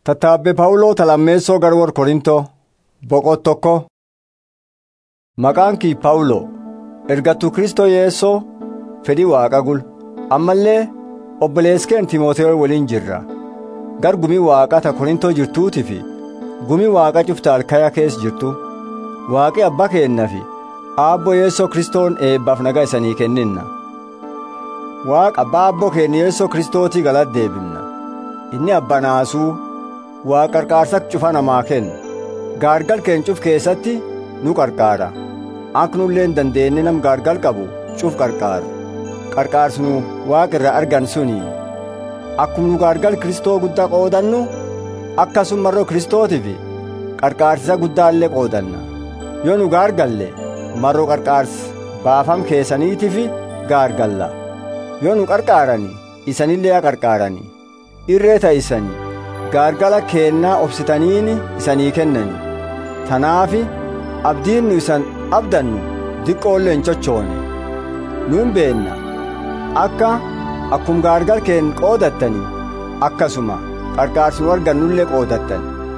Tattaabbe Pawuloo Talammeessoo Garwor Korintoo boqot tokko Maqaan kii Pawuloo ergattuu Kristoo Yeessoo fedhii waaqa gul ammallee obboleeskeen Timootewoo waliin jirra gar gumii waaqaa ta Korintoo jirtuutii fi gumii waaqa cufta alkaya keessa jirtu waaqi abbaa keenna fi aabboo Yeessoo Kristoon eebbaaf nagaa isanii kenninna waaqa abbaa aabboo keenya Yeessoo Kristootii galata deebifna inni abbaa naasuu waa qarqaarsa cufa namaa kennu gaargal keencuf keessatti nu qarqaara akka nulleen dandeenye nam gaargal qabu cuf qarqaaru qarqaarsu nu waaqa irraa argan suni akkuma nu gaargal kristoo guddaa qoodannu akkasuma marroo kristootiif qarqaarsisa guddaallee qoodanna yoo nu gaargalle marroo qarqaarsa baafam keessaniitiif gaargalla yoo nu qarqaarani isanillee yaa qarqaarani irree ta'isanii gaargala keennaa obsitaniini isanii kennani tanaafi abdiin nu isan abdannu diqqoollee hin cochoone nuun beenna akka akkum gaargal keen qoodattanii akkasuma qarqaarsi nu argannullee qoodattan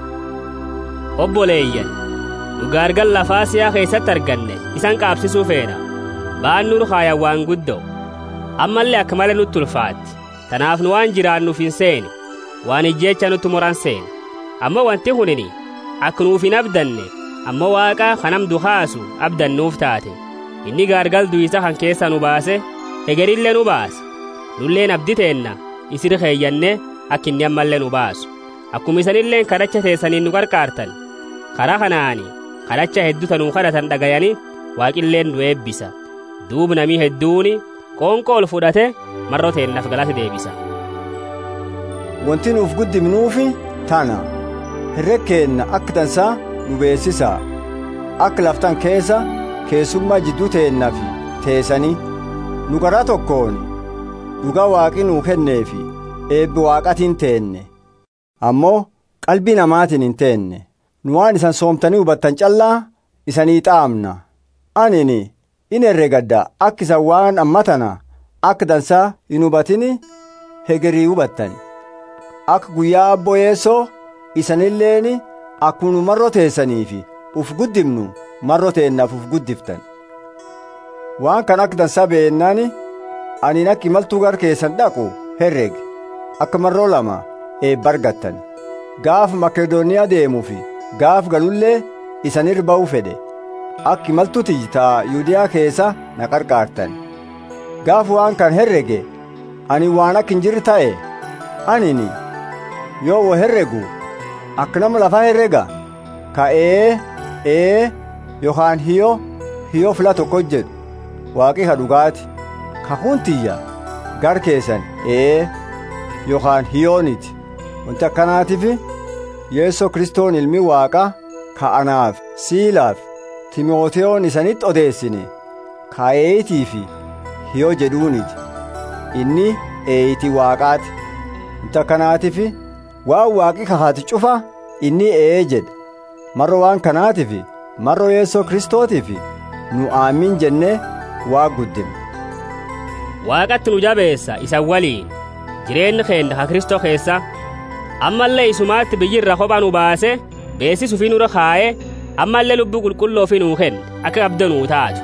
obboleeyyan nu gaargal lafaa siyaa keessatti arganne isan qaabsisuu feena ba'an nur haayan waan guddoo ammallee akka malee nutti ulfaatti tanaaf nu waan jiraannuuf hin seene waan ijjeecha nutti moran seene amma wanti hunini akka nuuf hin abdanne amma waaqa kanam dukaasu abdannuuf taate inni gaargal duyisa kan keessa nu baase hegerillee nu baase nulleen abdi teenna isir keeyyanne akka inni ammallee nu baasu akkuma isanilleen kadhacha teessaniin nu qarqaartan karaa kanaani kadhacha hedduu tanuu kadhatan dhagayani waaqilleen nu eebbisa duub namii hedduuni qoonqoo ol fudhate marroo teennaaf galata deebisa wanti nuuf guddimnuufi tana herreg keenna akka tansaa nu beessisaa akka laftan keessa keessummaa jidduu teennafi teessanii nu garaa tokkoon dhugaa waaqi nuu kenneefi eebbi waaqatiin teenne ammoo qalbii namaatiin hin teenne nu waan isan soomtanii hubattan callaa isanii xaamna anini in herregadda akka isan waan ammatana akka dansaa hin hubatini hegerii hubattan akka guyyaa abboo yeessoo isanilleeni akkunu marroo teessaniifi uf guddimnu marroo teennaaf uf guddiftan waan kan akka dansaa beennani anin akka imaltuu gar keessan dhaqu herreg akka marroo lama eebba argattan gaaf makedooniyaa deemuufi gaaf galullee isanirra ba'uu fedhe akka imaltuu tiyyitaa yuudiyaa keessa na qarqaartan gaaf waan kan herrege ani waan akka hin jirre ta'e anini yoo wo herregu akka nama lafaa herrega ka ee ee yookaan hiyoo hiyoo fila tokko jedhu waaqi ka dhugaati ka huntiyya gar keessan ee yookaan hiyooniti wanti akkanaatiif yeessoo kristoon ilmi waaqa ka anaaf siilaaf timooteyoon isanitti odeessine ka eeyitii fi hiyoo jedhuuniti inni eeyitii waaqaati wanti akkanaatiif waan waaqi kahaati cufa inni ee jedha marro waan kanaatiif marro yeessoo kristootiif nu aamin jennee waa guddina waaqatti nu jabeessa isan waliin jireenyi keenya ka kristoo keessa ammallee isumaatti biyyirra kopha nu baase beeksisu fi nurra kaa'ee ammallee lubbuu qulqulloo fi nuu kenne akka qabda nuu taatu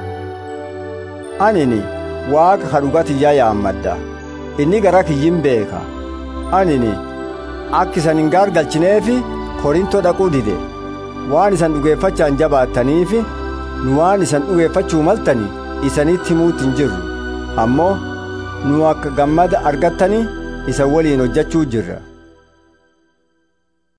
anini waaqa ka dhugatiyyaa yaammadda inni gara kiyyin beeka anini akka isan hin gaargalchineefi korintoo dhaquu dide waan isan dhugeeffachaan jabaattaniif nu waan isan dhugeeffachuu maltani isanitti himuutti hin jirru ammoo nu akka gammada argattani isa waliin hojjechuu jirra